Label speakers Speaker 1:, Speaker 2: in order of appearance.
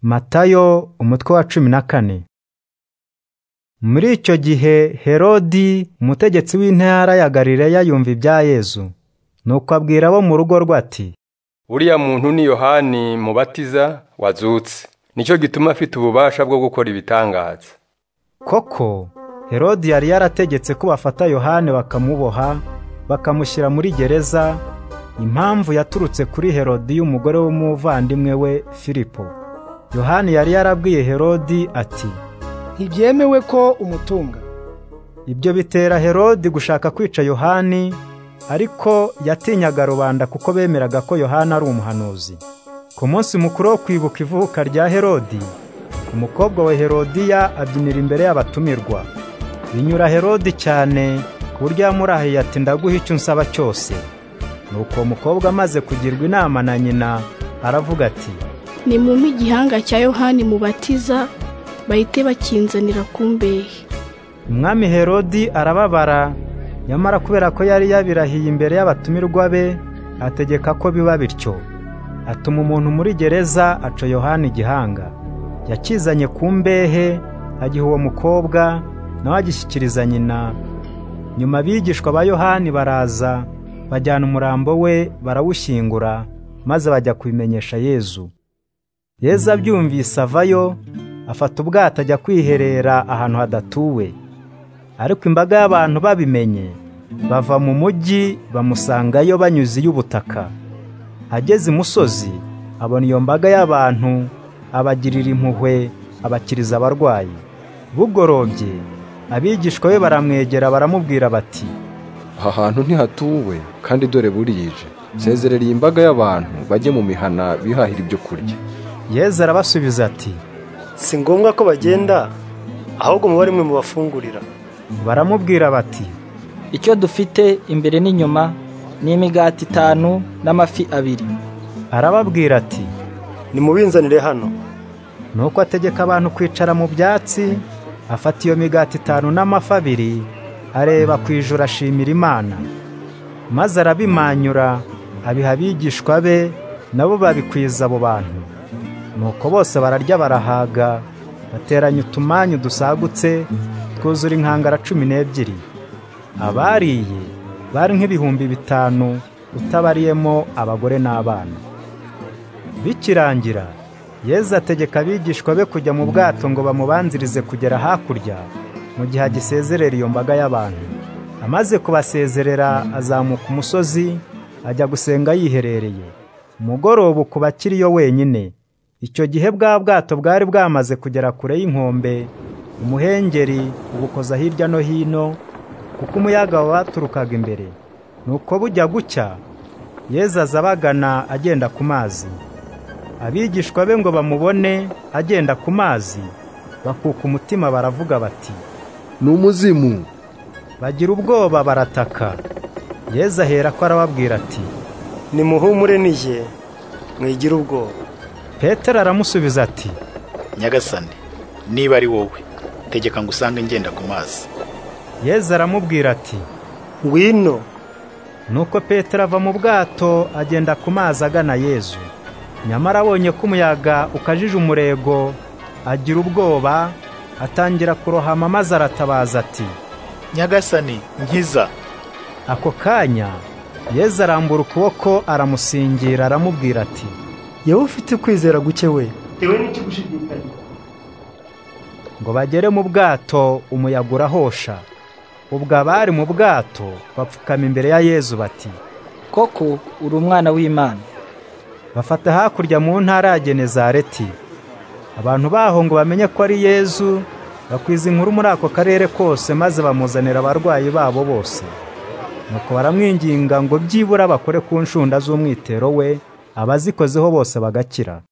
Speaker 1: Matayo umutwe wa cumi na kane. Muri icyo gihe Herodi umutegetsi w'intara ya Galileya yumva ibya Yesu, nuko abwira abo mu rugo rwe ati,
Speaker 2: uriya muntu ni yohani mubatiza wazutse nicyo gituma afite ububasha bwo gukora ibitangaza
Speaker 1: koko Herodi yari yarategetse ko bafata Yohane bakamuboha, bakamushyira muri gereza, impamvu yaturutse kuri Herodiyo umugore w'umuvandimwe we Filipo. Yohani yari yarabwiye Herodi ati,
Speaker 3: ntibyemewe ko umutunga
Speaker 1: Ibyo bitera Herodi gushaka kwica Yohani, ariko yatinyaga rubanda kuko bemeraga ko Yohana ari umuhanuzi. Ku munsi mukuru wo kwibuka ivuka rya Herodi, umukobwa wa Herodiya abyinira imbere y'abatumirwa. Binyura Herodi cyane ku buryo yamurahiye ati ndaguha icyo unsaba cyose. Nuko uwo mukobwa amaze kugirwa inama na nyina, aravuga ati
Speaker 4: nimumpe igihanga cya yohani mubatiza bahite bakinzanira kumbehe
Speaker 1: Umwami Herodi arababara, nyamara kubera ko yari yabirahiye imbere y'abatumirwa be, ategeka ko biba bityo. Atuma umuntu muri gereza aca Yohana igihanga. Yakizanye ku mbehe, agiha uwo mukobwa, nawe agishyikiriza nyina. Nyuma abigishwa ba Yohani baraza, bajyana umurambo we, barawushyingura, maze bajya kubimenyesha Yezu. Yezu abyumvise avayo, afata ubwato ajya kwiherera ahantu hadatuwe. Ariko imbaga y'abantu babimenye, bava mu mujyi bamusangayo banyuze iy'ubutaka. Ageze imusozi, abona iyo mbaga y'abantu, abagirira impuhwe, abakiriza abarwayi. Bugorobye, abigishwa be baramwegera baramubwira bati,
Speaker 5: aha hantu ntihatuwe kandi dore burije sezerera iyi mbaga y'abantu bajye mu mihana bihahira ibyo kurya
Speaker 1: Yezu arabasubiza ati,
Speaker 3: si ngombwa ko bagenda ahubwo muba rimwe mubafungurira
Speaker 1: baramubwira bati,
Speaker 6: icyo dufite imbere n'inyuma ni imigati itanu n'amafi abiri
Speaker 1: arababwira ati,
Speaker 3: nimubinzanire hano
Speaker 1: nuko ategeka abantu kwicara mu byatsi, afata iyo migati itanu n'amafi abiri, areba ku ijuru ashimira Imana. Maze arabimanyura, abiha abigishwa be, nabo babikwiza abo bantu. Nuko bose bararya barahaga, bateranya utumanyu dusagutse, twuzura inkangara cumi n'ebyiri. Abariye bari nk'ibihumbi bitanu, utabariyemo abagore n'abana. Bikirangira, Yezu ategeka abigishwa be kujya mu bwato ngo bamubanzirize kugera hakurya mu gihe agisezerera iyo mbaga y'abantu. Amaze kubasezerera azamuka umusozi ajya gusenga yiherereye. Umugoroba ukuba akiriyo wenyine. Icyo gihe bwa bwato bwari bwamaze kugera kure y'inkombe, umuhengeri ubukoza hirya no hino kuko umuyaga waturukaga imbere. Nuko bujya gucya, Yezu aza abagana agenda ku mazi. abigishwa be ngo bamubone agenda ku mazi bakuka umutima baravuga bati
Speaker 5: ni umuzimu
Speaker 1: bagira ubwoba barataka Yezu ahera ko arababwira ati
Speaker 3: nimuhumure nije mwigire ubwoba
Speaker 1: petero aramusubiza ati
Speaker 7: nyagasane niba ari wowe tegeka ngo usange ngenda ku mazi
Speaker 1: Yezu aramubwira ati
Speaker 3: ngwino
Speaker 1: nuko petero ava mu bwato agenda ku mazi agana yezu nyamara abonye ko umuyaga ukajije umurego agira ubwoba atangira kurohama maze aratabaza ati
Speaker 7: nyagasani nkiza
Speaker 1: ako kanya Yezu arambura ukuboko aramusingira aramubwira ati
Speaker 3: yewe ufite kwizera guke we
Speaker 1: ngo bagere mu bwato umuyaga urahosha ubwo abari mu bwato bapfukama imbere ya Yezu bati
Speaker 6: koko uri umwana w'imana
Speaker 1: bafata hakurya mu ntara ya Genezareti. Abantu baho ngo bamenye ko ari Yezu, bakwiza inkuru muri ako karere kose maze bamuzanira abarwayi babo bose. Nuko baramwinginga ngo byibura bakore ku nshunda z'umwitero we, abazikozeho bose bagakira.